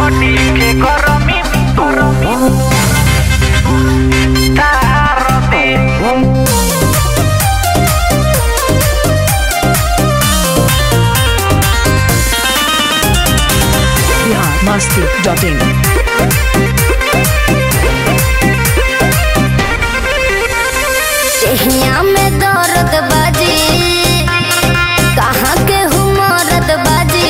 body que goromi goromi taroti biharmasti.in चहिया में दर्द बाजी कहाँ के हुमरद बाजी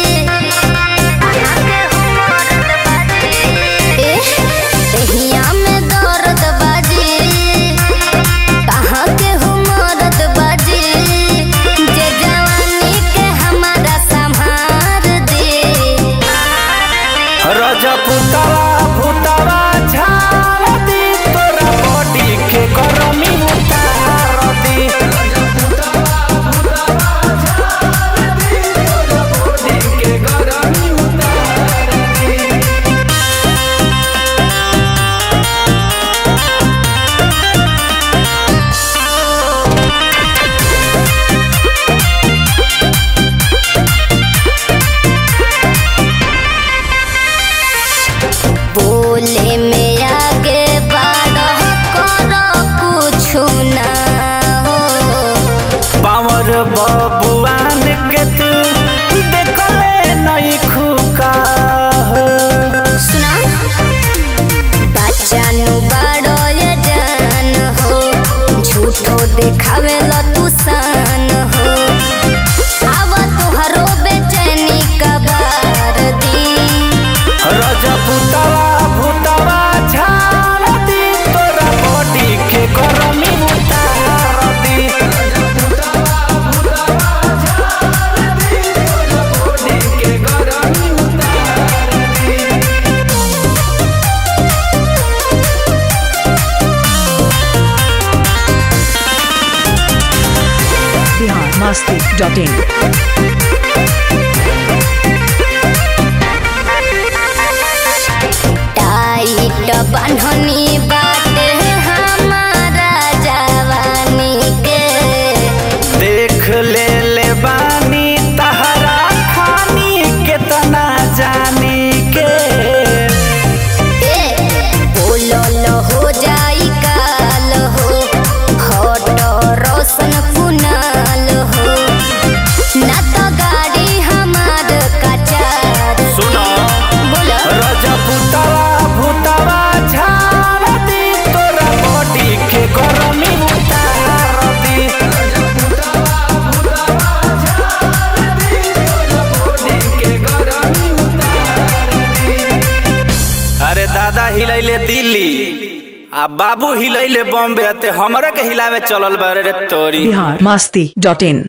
एह, चहिया में दर्द बाजी कहाँ के हुमरद बाजी जे जवानी के हमारा संभार दे रजपुतवा भूतवा झारती तोरा बॉडी के गरमी उतारती के गरमी उतारती बोले में आगे बारह करो कुछ ना हो पावर बबुआन के तू देखले नहीं खुका हो सुना बच्चा नु बड़ो ये जान हो झूठो देखावे ला तू सान हो आव तुहरो बेचैनी कबार दी रजपुतवा भूतवा झारती तोरा बॉडी के गरमी उतारती के गरमी उतारती biharmasti.in टाइट बन्हनी बाटे हमारा जवानी के देख ले ले बानी तहरा खानी केतना जानी के बोलल हो जाई काल हो हट रोशन कुनाल हो ना तो गाड़ी हमार कचार सुनो बोल रजपुतवा भूतवा झारती तोरा बॉडी के गरमी उतारती के गरमी उतारती अरे दादा हिलैले दिल्ली आ बाबू हिलैले बॉम्बे ते हमरे के हिलावे चलल बारे रे तोरी biharmasti.in